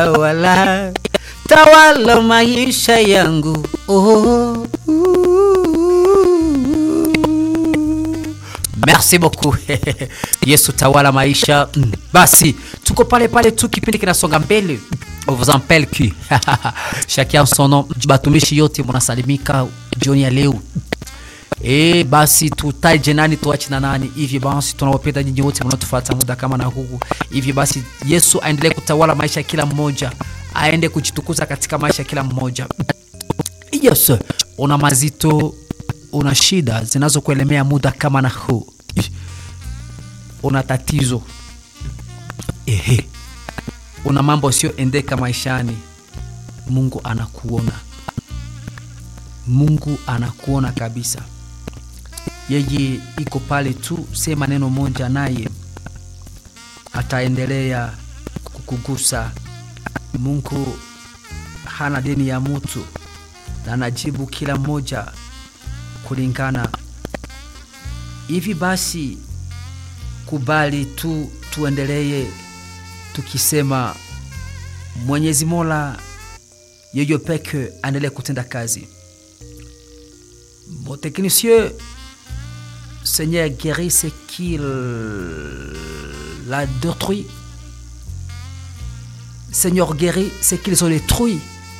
tawala tawala maisha yangu oh. Merci beaucoup Yesu tawala maisha mm. Basi tuko pale pale tu, kipindi kinasonga mbele. On vous appelle que chacun son nom. Batumishi yote munasalimika jioni ya leo. E, basi tutaje nani tuache na nani? Hivi basi tunawapenda nyinyi wote mnaotufuata muda kama na huu. Hivi basi Yesu aendelee kutawala maisha ya kila mmoja, aende kujitukuza katika maisha ya kila mmoja. Yes, una mazito, una shida zinazokuelemea muda kama na huu, una tatizo ehe, una mambo isiyoendeka maishani, Mungu anakuona, Mungu anakuona kabisa. Yeye iko pale tu, sema neno moja, naye ataendelea kukugusa. Mungu hana deni ya mtu na anajibu kila mmoja kulingana. Hivi basi, kubali tu tuendelee tukisema Mwenyezi Mola yeye peke aendelee kutenda kazi. Mon technicien, Seigneur guérit ce qu'il a détruit. Seigneur guérit ce qu'ils ont détruit.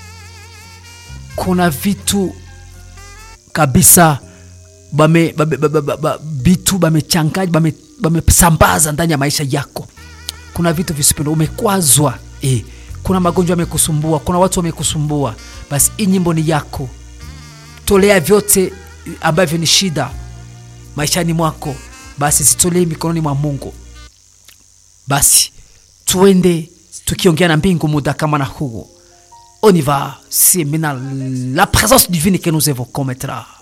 Kuna vitu kabisa bame, bame, bame, bame, vitu bamechanganya bame, bamesambaza ndani ya maisha yako. Kuna vitu visipendo, umekwazwa eh. Kuna magonjwa yamekusumbua, kuna watu wamekusumbua. Basi hii nyimbo ni yako, tolea vyote ambavyo ni shida maishani mwako, basi zitolee mikononi mwa Mungu. Basi tuende tukiongea na mbingu muda kama na huu. On y va, c'est maintenant la présence divine que nous évoquons maintenant.